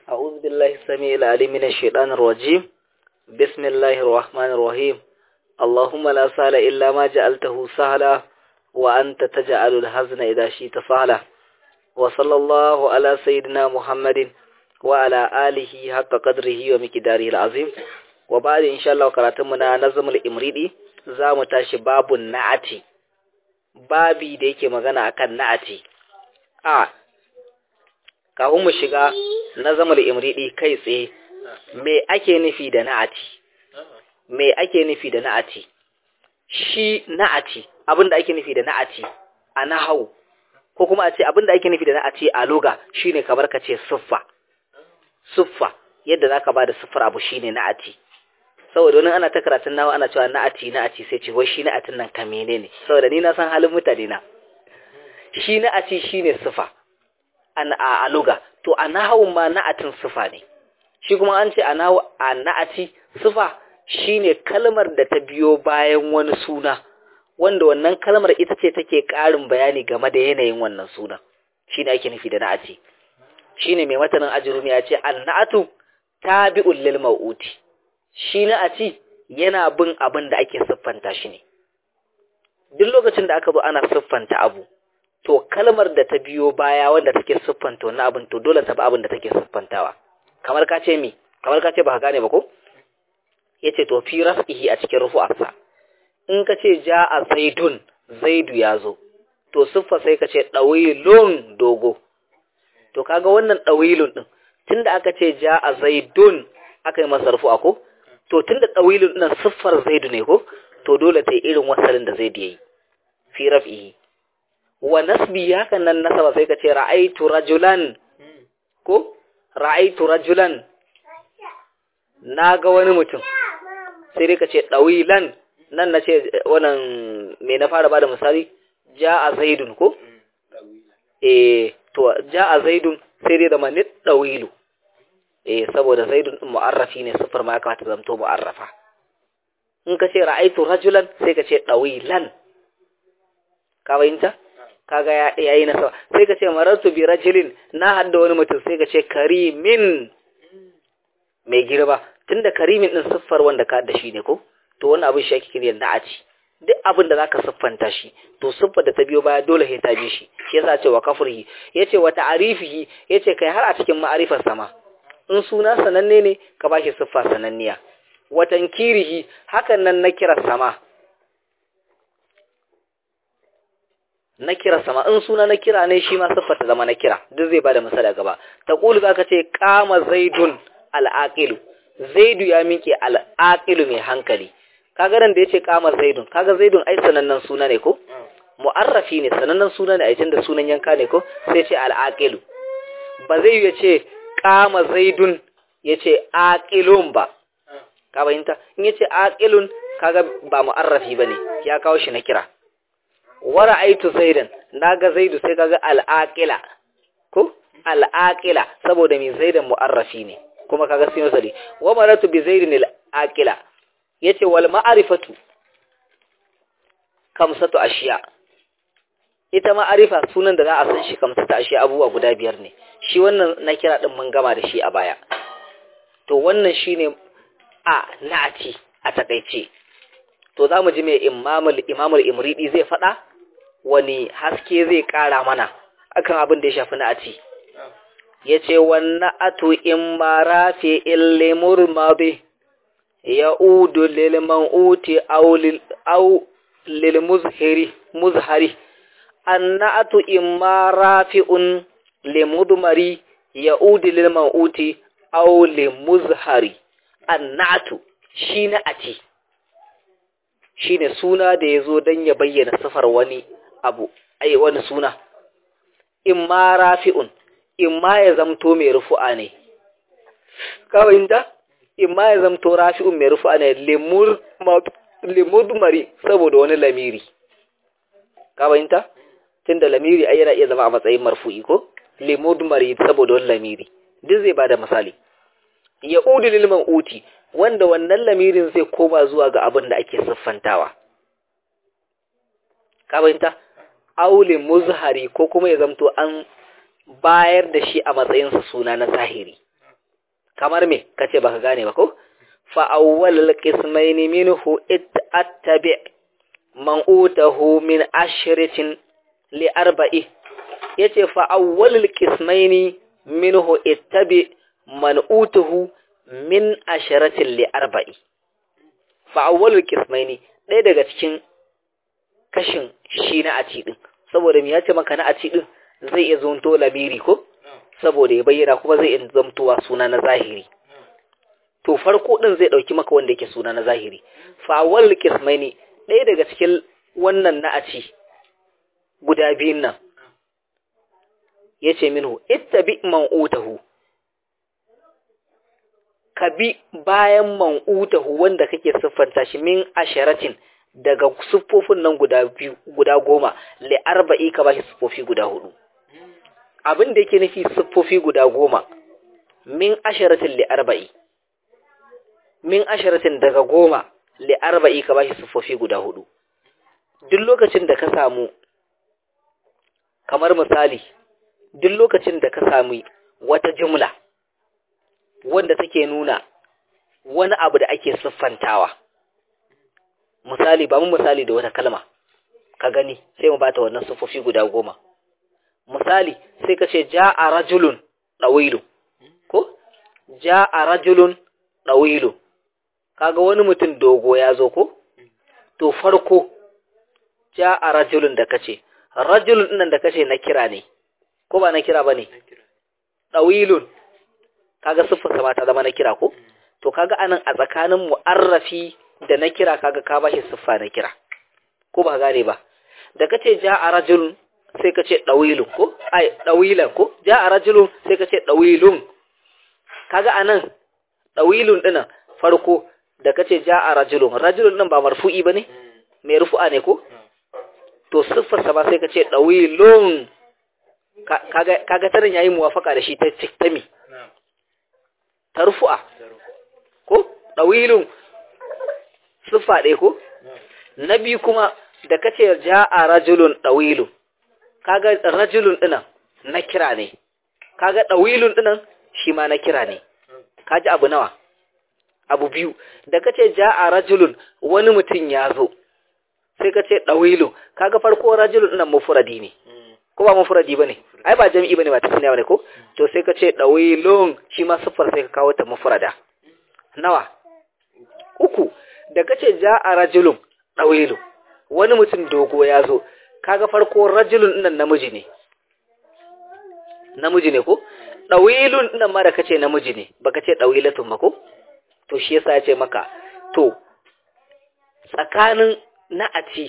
أعوذ بالله السميع العليم من الشيطان الرجيم بسم الله الرحمن الرحيم اللهم لا سهل إلا ما جعلته سهلا وأنت تجعل الحزن إذا شئت سهلا وصلى الله على سيدنا محمد وعلى آله حق قدره ومقداره العظيم وبعد إن شاء الله قراتمنا نظم الإمريدي zamu tashi babun na'ati babi da yake magana akan na'ati a kafin mu shiga nazamul imridi kai tsaye me ake nufi da na'ati me ake nufi da na'ati shi na'ati abinda ake nufi da na'ati a nahau ko kuma a ce abinda ake nufi da na'ati a loga shine kamar ka ce siffa siffa yadda zaka bada siffar abu shine na'ati saboda wani ana ta karatun nawa ana cewa na'ati na'ati sai ce wai shi na'atin nan ka menene saboda ni na san halin mutane na shi na'ati shine sifa an a aluga to a nahawun ma na'atin sifa ne shi kuma an ce a nahawu a na'ati sifa shine kalmar da ta biyo bayan wani suna wanda wannan kalmar ita ce take ƙarin bayani game da yanayin wannan suna shine ake nufi da na'ati shine mai matanin ajrumi ya ce an na'atu tabi'ul lil mau'uti shi na a ci yana bin abin da ake siffanta shi ne duk lokacin da aka zo ana siffanta abu to kalmar da ta biyo baya wanda take siffanta wani abin to dole ta bi abin da take siffantawa kamar ka ce mi kamar ka ce ba ka gane ba ko yace to fi raf'ihi a cikin rufu'arsa in ka ce ja'a zaidun zaidu ya zo to siffa sai ka ce dawilun dogo to kaga wannan dawilun din tunda aka ce ja'a zaidun aka yi masa rufu'a ko to tunda tawilun nan siffar zaidu ne ko to dole ta yi irin wasalin da zaidu yayi fi raf'ihi wa nasbi hakan nan nasaba sai ka ce ra'aitu rajulan ko ra'aitu rajulan naga wani mutum sai dai ka ce dawilan nan na ce wannan me na fara bada misali ja'a zaidun ko eh to ja'a zaidun sai dai da manit dawilu eh saboda zaidun din mu'arrafi ne sifar ma ya kamata zamto mu'arrafa in ka ce ra'aitu rajulan sai ka ce dawilan ka bayinta kaga ya yayi na sawa sai ka ce marartu bi rajulin na hadda wani mutum sai ka ce karimin mai girba tunda karimin din siffar wanda ka da shi ne ko to wannan abin shi ake kira na'ati duk abin da zaka siffanta shi to siffar da ta biyo baya dole sai ta bi shi shi yasa ce wa kafrihi yace wa ta'arifihi yace kai har a cikin ma'arifar sama in suna sananne ne ka ba shi siffa sananniya watan kirihi hakan nan na kira sama na kira sama in suna na kira ne shi ma siffa ta zama na kira duk zai bada misali gaba ta kulu zaka ce kama zaidun al'aqilu zaidu ya miƙe al'aqilu mai hankali kaga ran da yace kama zaidun kaga zaidun ai sanannen suna ne ko mu'arrafi ne sanannen suna ne ai tunda sunan yanka ne ko sai ce al'aqilu ba zai ya ce kama zaidun ya ce aƙilun ba ka bayinta in ya ce aƙilun kaga ba mu'arrafi ba ne ya kawo shi na kira wara aitu zaidan na ga zaidu sai kaga al'aƙila ko al'aƙila saboda mai zaidan mu'arrafi ne kuma kaga sun yasali wa maratu bi zaidin al'aƙila ya ce wal ma'arifatu kamsatu ashiya ita ma'arifa sunan da za a san shi kamsatu ashiya abubuwa guda biyar ne shi wannan na kira ɗin mun gama da shi a baya to wannan shi ne a na'ati a takaice to za mu ji mai imamul imamul imridi zai faɗa wani haske zai ƙara mana akan abin da ya shafi na'ati ya ce wannan atu in ma rafi illimur mabi ya udu lil man'uti au lil muzhiri muzhari annatu imma rafi'un limudmari ya'udi lil mauti aw limuzhari annatu shi na ati shine suna da yazo dan ya bayyana sifar wani abu ai wani suna imma rafi'un imma ya zamto mai rufu'a ne kawai inda imma ya zamto rafi'un mai rufu'a ne limur limudmari saboda wani lamiri kawai inda tunda lamiri ai yana iya zama a matsayin marfu'i ko limudmari saboda wani lamiri duk zai bada misali ya udu lil uti wanda wannan lamirin zai koma zuwa ga abin da ake siffantawa ka bayanta aule muzhari ko kuma ya zamto an bayar da shi a matsayin sa suna na zahiri kamar me kace baka gane ba ko fa awwalul qismaini minhu ittabi man utahu min ashratin li arba'i yace fa awwalul qismaini minhu ittabi man utahu min ashratin li arba'i fa awwalul qismaini ɗaya daga cikin kashin shi na aci din saboda me yace maka na aci din zai iya zonto lamiri ko saboda ya bayyana kuma zai iya zamtowa suna na zahiri to farko din zai dauki maka wanda yake suna na zahiri fa awwalul qismaini ɗaya daga cikin wannan na aci guda biyun nan yace minhu ittabi man utahu ka bi bayan man'utahu wanda kake siffanta shi min asharatin daga siffofin nan guda biyu guda goma li arba'i ka bashi siffofi guda hudu abin da yake nufi siffofi guda goma min asharatin li arba'i min asharatin daga goma li arba'i ka bashi siffofi guda hudu duk lokacin da ka samu kamar misali duk lokacin da ka sami wata jumla wanda take nuna wani abu da ake siffantawa misali ba mu misali da wata kalma ka gani sai mu bata wannan siffofi guda goma misali sai ka ce ja'a rajulun dawilu ko ja'a rajulun dawilu kaga wani mutum dogo ya zo ko to farko ja'a rajulun da kace rajulun nan da kace na kira ne ko ba na kira bane dawilun kaga siffarsa ba ta zama na kira ko to kaga anan a tsakanin mu'arrafi da na kira kaga ka bashi siffa na kira ko ba gane ba da kace ja'a rajulun sai kace dawilun ko ai dawilan ko ja'a rajulun sai kace dawilun kaga anan dawilun dinan farko da kace ja'a rajulun rajulun din ba marfu'i bane mai rufu'a ne ko to siffarsa ba sai kace dawilun kaga kaga tarin yayi muwafaka da shi ta tami ta rufu'a ko ɗawilun siffa ɗaya ko na biyu kuma da kace ja'a rajulun ɗawilun kaga rajulun ɗinan na kira ne kaga ɗawilun ɗinan shi ma na kira ne kaji abu nawa abu biyu da kace ja'a rajulun wani mutum ya zo sai kace ɗawilun kaga farko rajulun ɗinan mufradi ne ko ba mufradi bane ai ba jami'i bane ba tasniya bane ko to sai ka ce dawilun shi ma siffar sai ka kawo ta mufrada nawa uku da kace ja'a rajulun dawilu wani mutum dogo ya zo kaga farko rajulun nan namiji ne namiji ne ko dawilun nan ma da kace namiji ne baka ce dawilatun ba ko to shi yasa ya ce maka to tsakanin na'ati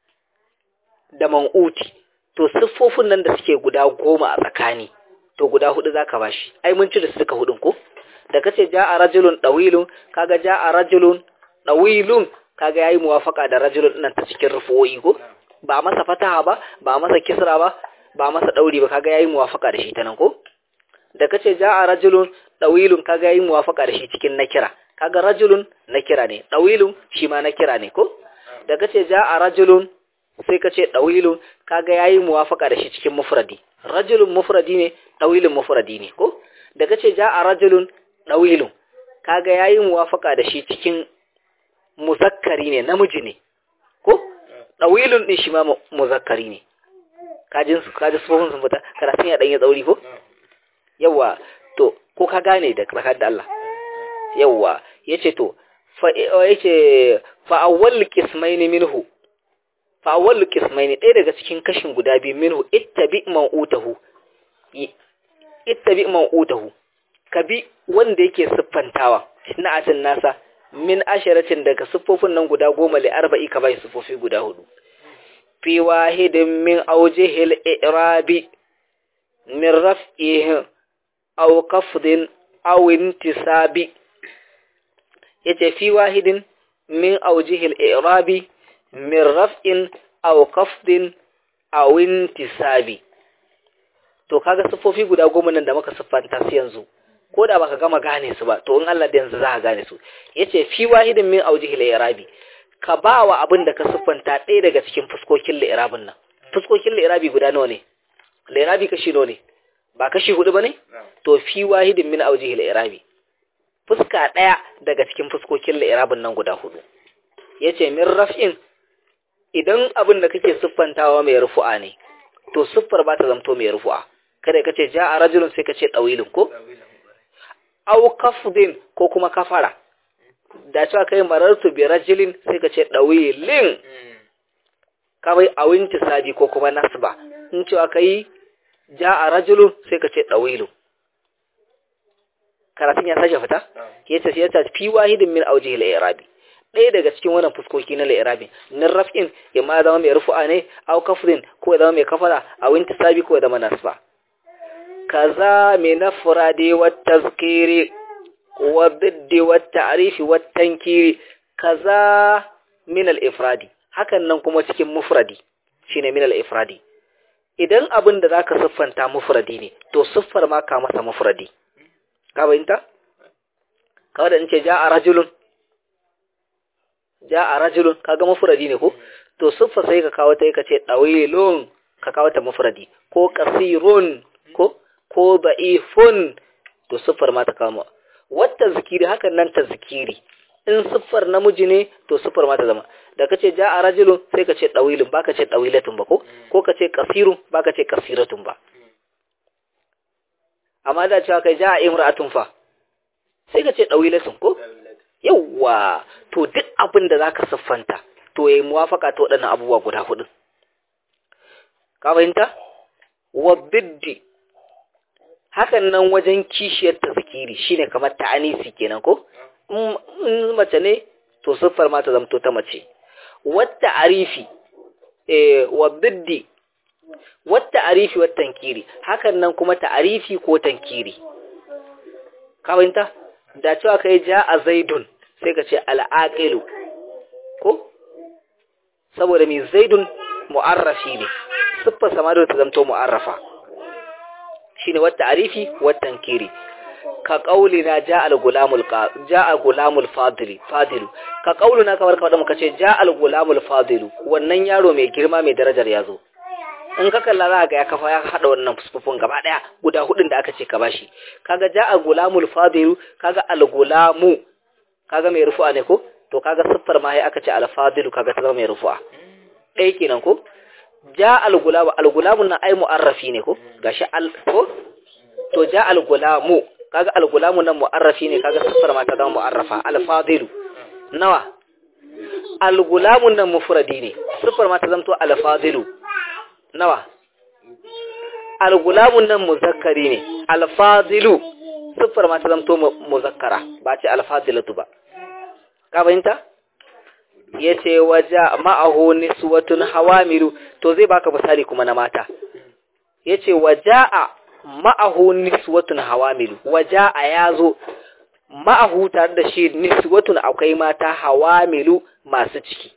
da man'uti to siffofin nan da suke guda goma a tsakani to guda hudu zaka bashi ai mun ci da suka hudun ko da kace ja'a rajulun dawilun kaga ja'a rajulun dawilun kaga yayi muwafaka da rajulun nan ta cikin rufu'i ko ba masa fataha ba ba masa kisra ba ba masa dauri ba kaga yayi muwafaka da shi ta nan ko da kace ja'a rajulun dawilun kaga yayi muwafaka da shi cikin nakira kaga rajulun nakira ne dawilun shi ma nakira ne ko da kace ja'a rajulun sai ka ce ɗawilun kaga yayi muwafaka da shi cikin mufradi rajulun mufradi ne ɗawilun mufradi ne ko da kace ja'a rajulun ɗawilun kaga yayi muwafaka da shi cikin muzakkari ne namiji ne ko ɗawilun din shi ma muzakkari ne kajin su kaji sufofin sun fita karatun ya ɗanye tsauri ko yawa to ko ka gane da tsakar da Allah yawa yace to fa yace fa awwal qismaini minhu fa awwal qismaini ɗaya daga cikin kashin guda biyu minhu ittabi ma'utahu ittabi ma'utahu kabi wanda yake siffantawa na'atin nasa min asharatin daga siffofin nan guda goma li arba'i ka bai siffofi guda hudu fi wahidin min awjihil i'rabi min raf'ihi aw qafdin aw intisabi yace fi wahidin min awjihil i'rabi min raf'in aw qafdin aw intisabi to kaga siffofi guda goma nan da muka siffanta su yanzu ko da baka gama gane su ba to in Allah da yanzu za ka gane su yace fi wahidin min awjihil i'rabi ka bawa abin da ka siffanta ɗaya daga cikin fuskokin li'irabin nan fuskokin li'irabi guda nawa ne li'irabi kashi nawa ne ba kashi hudu bane to fi wahidin min awjihil i'rabi fuska ɗaya daga cikin fuskokin li'irabin nan guda hudu yace min raf'in idan abin da kake siffantawa mai rufu'a ne to siffar ba ta zamto mai rufu'a kada ka ce ja'a rajulun sai ka ce dawilun ko aw kafdin ko kuma kafara da cewa kai marartu bi rajulin sai ka ce dawilin kawai awinti sabi ko kuma nasba in cewa kai ja'a rajulun sai ka ce dawilun karatun ya sake fita yace sai ta fi wahidin min awjihi al-i'rabi ɗaya daga cikin wannan fuskoki na al-i'rabi nin raf'in ya ma zama mai rufu'a ne aw kafdin ko ya zama mai kafara awinti sabi ko ya zama nasba kaza min afradi wa tazkiri wa diddi wa ta'rifi wa tankiri kaza min al-ifradi hakan nan kuma cikin mufradi shine min al-ifradi idan abin da zaka siffanta mufradi ne to siffar ma ka masa mufradi ka bayinta kawai da in ce ja'a rajulun ja'a rajulun kaga mufradi ne ko to siffar sai ka kawo ta ka ce dawilun ka kawo ta mufradi ko kasirun ko ko da'ifun to siffar ma ta kama wata zikiri hakan nan ta zikiri in siffar namiji ne to siffar ma ta zama da kace ja'a rajulun sai ka ce dawilun ba ka ce dawilatun ba ko ko ka ce kasirun ba ka ce kasiratun ba amma da cewa kai ja'a imra'atun fa sai ka ce dawilatun ko yawwa to duk abin da zaka siffanta to yayi muwafaka ta waɗannan abubuwa guda hudu ka fahimta wa biddi hakan nan wajen kishiyar tazkiri shine kamar ta'anisi kenan ko in mace ne to siffar ma ta zamto ta mace wata arifi eh wa biddi wata arifi wa tankiri hakan nan kuma ta'arifi ko tankiri ka fahimta da cewa kai ja a zaidun sai ka ce al'aqilu ko saboda mi zaidun mu'arrafi ne siffar sama da ta zamto mu'arrafa shine wata arifi wa tankiri ka qaulina ja al-gulamul ja al-gulamul fadili fadilu ka qauluna kamar kamar muka ce ja al-gulamul fadilu wannan yaro mai girma mai darajar yazo in ka kalla za ga ya kafa ya hada wannan fusfufun gaba daya guda hudun da aka ce ka bashi kaga ja al-gulamul fadilu kaga al-gulamu kaga mai rufu'a ne ko to kaga siffar ma sai aka ce al-fadilu kaga ta zama mai rufu'a ɗaya kenan ko ja al-gulamu al-gulamun nan ai mu'arrafi ne ko gashi al ko to ja al-gulamu kaga al-gulamu nan mu'arrafi ne kaga siffar ma ta zama mu'arrafa al-fadilu nawa al-gulamun nan mufradi ne siffar ma ta zanto al-fadilu nawa al-gulamun nan muzakkari ne al-fadilu siffar ma ta zanto muzakkara ba ce al-fadilatu ba ka fahimta yace waja ma'ahu niswatun hawamilu to zai baka misali kuma na mata yace waja'a ma'ahu niswatun hawamilu waja'a yazo ma'ahu tare da shi niswatun akwai mata hawamilu masu ciki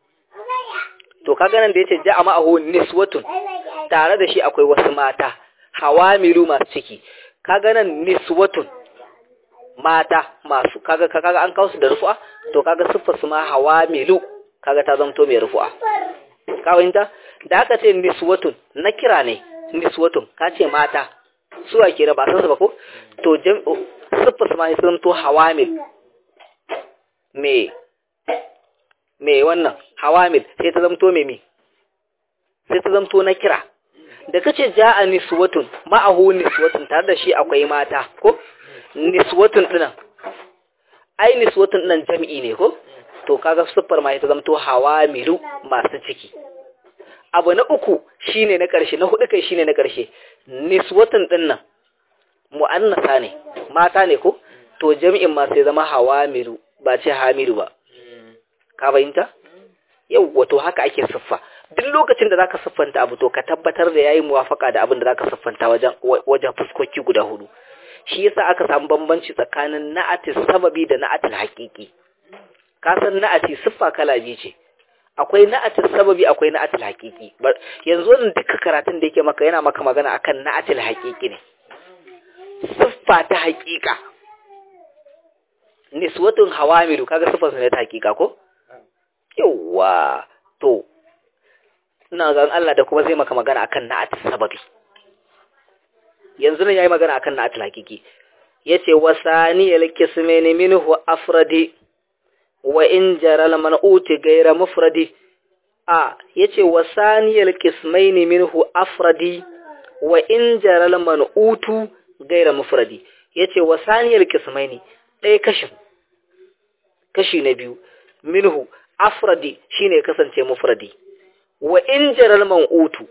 to kaga nan da yace ja'a ma'ahu niswatun tare da shi akwai wasu mata hawamilu masu ciki kaga nan niswatun mata masu kaga kaga an kawo su da rufu'a to kaga siffar su ma hawamilu kaga ta zanto mai rufu'a ka fahimta da aka ce niswatun na kira ne niswatun ka ce mata suwa ke da ba san su ba ko to siffar su ma sun to hawamil me me wannan hawamil sai ta zamto me me sai ta zamto na kira da kace ja'a niswatun ma'ahu niswatun tare da shi akwai mata ko niswatun dinan ai niswatun dinan jami'i ne ko to kaga siffar ma ta zamto hawamilu masu ciki abu na uku shine na ƙarshe na hudu kai shine na ƙarshe niswatun dinnan mu'annasa ne mata ne ko to jami'in ma sai zama hawamilu ba ce hamilu ba ka fahimta yau wato haka ake siffa duk lokacin da zaka siffanta abu to ka tabbatar da yayi muwafaka da abin da zaka siffanta wajen wajen fuskoki guda hudu shi yasa aka samu bambanci tsakanin na'atis sababi da na'atil haqiqi ka san na'ati siffa kala biyu ce akwai na'atil sababi akwai na'atil haqiqi yanzu wannan duka karatun da yake maka yana maka magana akan na'atil haqiqi ne siffa ta haqiqa niswatun hawamilu kaga siffar ne ta haqiqa ko yawa to ina ga Allah da kuma zai maka magana akan na'atil sababi yanzu ne yayi magana akan na'atil haqiqi yace wasaniyal kismaini minhu afradi wa in jaral man'uti ghayra mufradi a yace wasaniyal kismaini minhu afradi wa in jaral man'utu ghayra mufradi yace wasaniyal kismaini ɗaya kashin kashi na biyu minhu afradi shine kasance mufradi wa in jaral man'utu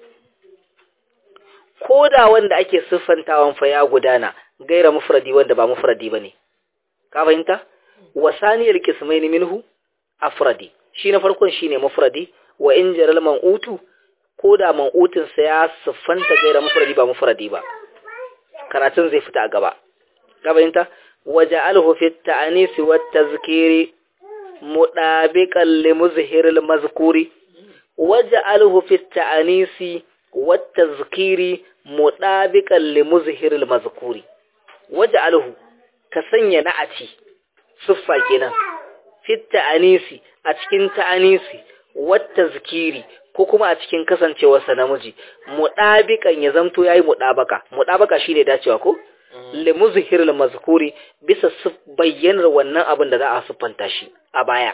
koda wanda ake siffantawan fa ya gudana gaira mufradi wanda ba mufradi bane ka fahimta wasaniyal qismain minhu afradi shi na farkon shine mufradi wa in jaral man'utu koda man'utin sa ya siffanta gaira mufradi ba mufradi ba karatun zai fita a gaba ka fahimta waja'alhu fi at-ta'anis wa at-tazkiri mudabiqan li muzhiril mazkuri waja'alhu fi at-ta'anis wa at-tazkiri mudabiqan li muzhiril mazkuri waja'alhu ka sanya na'ati siffa kenan fi at-ta'anisi a cikin ta'anisi wa at-tazkiri ko kuma a cikin kasancewarsa namiji mudabiqan ya zamto yayi mudabaka mudabaka shine dacewa ko limuzhir al-mazkuri bisa bayyanar wannan abin da za a siffanta shi a baya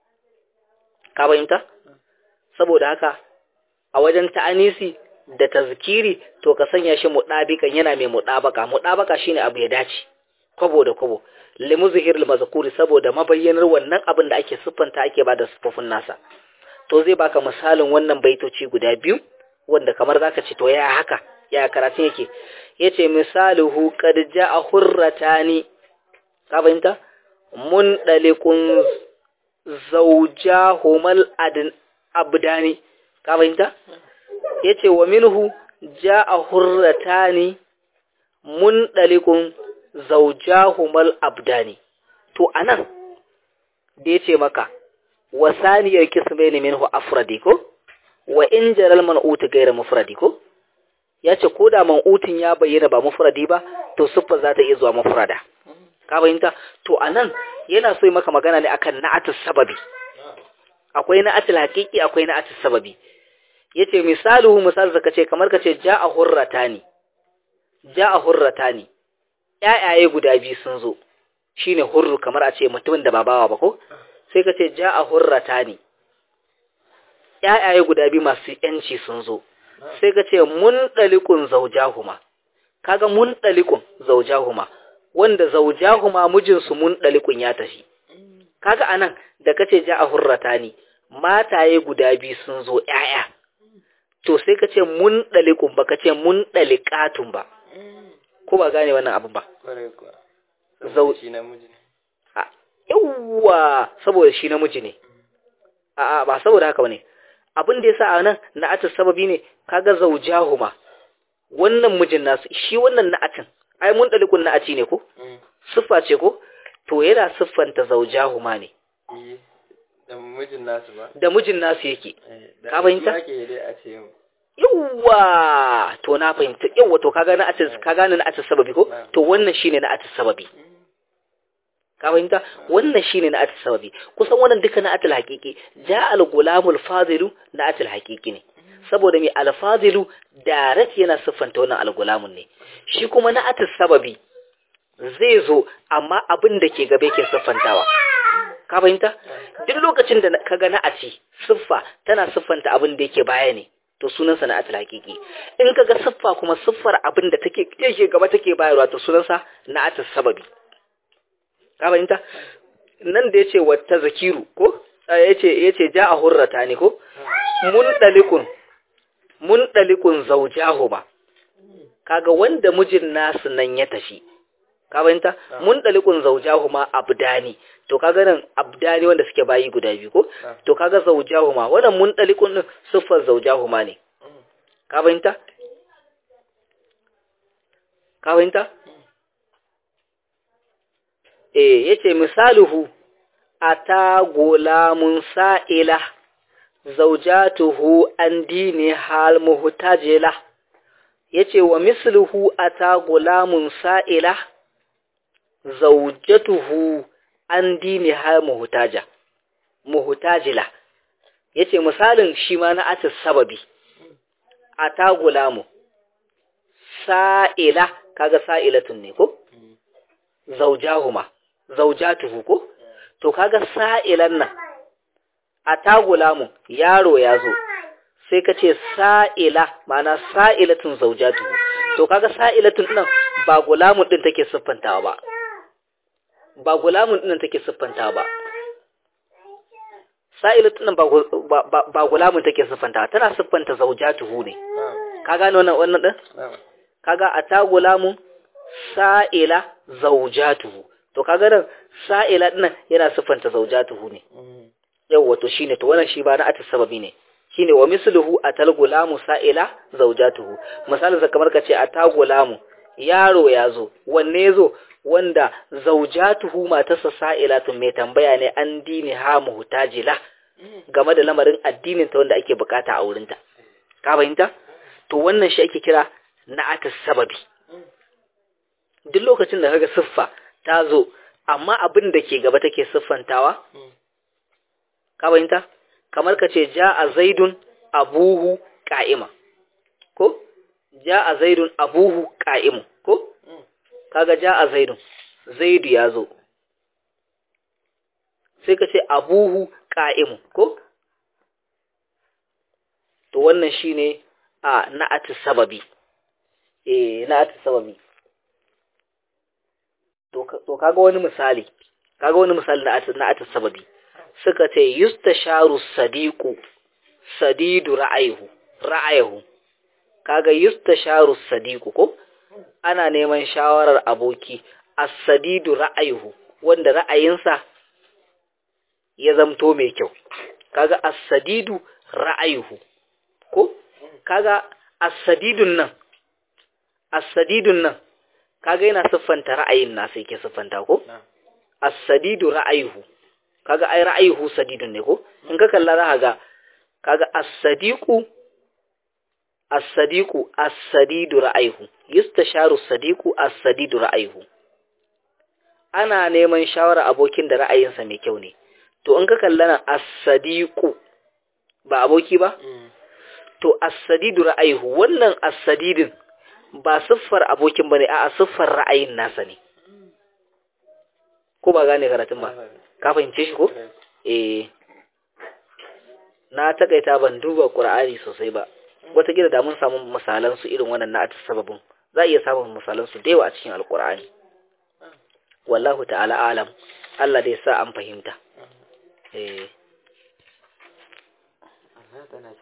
ka bayyanta saboda haka a wajen ta'anisi da tazkiri to ka sanya shi mudabikan yana mai mudabaka mudabaka shine abu ya dace kwabo da kwabo limuzhir al-mazkuri saboda mabayyanar wannan abin da ake siffanta ake bada siffofin nasa to zai baka misalin wannan baitoci guda biyu wanda kamar zaka ce to ya haka ya karatun yake yace misaluhu qad jaa hurratani ka fahimta mun dalikun zawjahumal adn abdani ka fahimta yace wa minhu jaa hurratani mun dalikun zawjahumal abdani to anan da yace maka wasaniyar kismaini minhu afradi ko wa in jaral man'ut ghayra mufradi ko ya ce ko da man'utin ya bayyana ba mufradi ba to siffa za ta iya zuwa mufrada ka fahimta to anan yana so yi maka magana ne akan na'atus sababi akwai na'atul haqiqi akwai na'atus sababi yace misaluhu misal zaka ce kamar kace ja'a hurratani ja'a hurratani ƴaƴaye guda biyu sun zo shine hurru kamar a ce mutumin da ba bawa ba ko sai kace ja'a hurratani ƴaƴaye guda biyu masu yanci sun zo sai ka ce mun ɗalikun zaujahuma kaga mun ɗalikun zaujahuma wanda zaujahuma mijinsu mun ɗalikun ya tafi kaga anan da kace ja a hurrata ni mataye guda biyu sun zo ƴaƴa to sai ka ce mun ɗalikun ba ka ce mun ɗalikatun ba ko ba gane wannan abin ba zau shi namiji ne yawwa saboda shi namiji ne a'a ba saboda haka bane abin da yasa a nan na'atul sababi ne kaga zaujahuma wannan mijin nasu shi wannan na'atin ai mun dalikun na'ati ne ko siffa ce ko to yana siffanta zaujahuma ne da mijin nasu ba da mijin nasu yake da ka fahimta ake dai a ce yawwa to na fahimta yawwa to kaga na'atul ka gane na'atul sababi ko to wannan shine na'atul sababi ka fahimta wannan shine na'atul sababi kusan wannan duka na'atul haqiqi ja al-gulamul fadilu na'atul haqiqi ne saboda mai al-fadilu direct yana siffanta wannan al-gulamun ne shi kuma na'atul sababi zai zo amma abin da ke gabe ke siffantawa ka fahimta duk lokacin da kaga na'ati siffa tana siffanta abin da yake baya ne to sunansa na'atul haqiqi in kaga siffa kuma siffar abin da take yake gaba take bayarwa to sunansa na'atul sababi ka fahimta nan da yace wata zakiru ko yace yace ja'a hurrata ne ko mun dalikun mun dalikun zawjahu ba kaga wanda mijin nasu nan ya tafi ka fahimta mun dalikun zawjahu ma abdani to kaga nan abdani wanda suke bayi guda biyu ko to kaga zawjahu ma wannan mun dalikun din siffar zawjahu ma ne ka fahimta ka fahimta eh yace misaluhu ata gulamun sa'ila zawjatuhu an dini hal muhtajila yace wa misluhu ata gulamun sa'ila zawjatuhu an dini hal muhtaja muhtajila yace misalin shi ma na atis sababi ata gulamu sa'ila kaga sa'ilatun ne ko zaujahuma zaujatuhu ko to kaga sa'ilan nan a tagulamu yaro ya zo sai ka ce sa'ila ma'ana sa'ilatun zaujatuhu to kaga sa'ilatun nan ba gulamun din take siffantawa ba ba gulamun din take siffantawa ba sa'ilatun nan ba gulamun take siffantawa tana siffanta zaujatuhu ne ka gane wannan wannan din kaga a tagulamun sa'ila zaujatuhu to kaga nan sa'ila din yana siffanta zaujatuhu ne yawa to shine to wannan shi ba na atis sababi ne shine wa misluhu atal gulamu sa'ila zaujatuhu misalin kamar kace ata gulamu yaro yazo wanne yazo wanda zaujatuhu matarsa sa'ilatun mai tambaya ne an dini ha muhtajila game da lamarin addinin ta wanda ake bukata a wurinta ka fahimta to wannan shi ake kira na atis sababi duk lokacin da kaga siffa ta zo amma abin da ke gaba take siffantawa ka fahimta kamar ka ce ja a zaidun abuhu ƙa'ima ko ja a zaidun abuhu ƙa'imu ko kaga ja a zaidun zaidu ya zo sai ka ce abuhu ƙa'imu ko to wannan shine a na'atu sababi eh na'atu sababi to kaga wani misali kaga wani misali na'atu sababi suka ce yustasharu sadiqu sadidu ra'ayhu ra'ayhu kaga yustasharu sadiqu ko ana neman shawarar aboki as-sadidu ra'ayhu wanda ra'ayinsa ya zamto mai kyau kaga as-sadidu ra'ayhu ko kaga as-sadidun nan as-sadidun nan kaga yana siffanta ra'ayin nasa yake siffanta ko as-sadidu ra'ayhu kaga ai ra'ayuhu sadidun ne ko in ka kalla za ga kaga as-sadiqu as-sadiqu as-sadidu ra'ayuhu yustasharu as-sadiqu as-sadidu ra'ayuhu ana neman shawara abokin da ra'ayinsa mai kyau ne to in ka kalla nan as-sadiqu ba aboki ba to as-sadidu ra'ayuhu wannan as-sadidin ba siffar abokin bane a'a siffar ra'ayin nasa ne ko ba gane karatun ba ka fahimce shi ko eh na takaita ban duba qur'ani sosai ba wata gida da mun samu misalan su irin wannan na sababin za iya samun misalan su da yawa a cikin alqur'ani wallahu ta'ala alam Allah dai sa an fahimta eh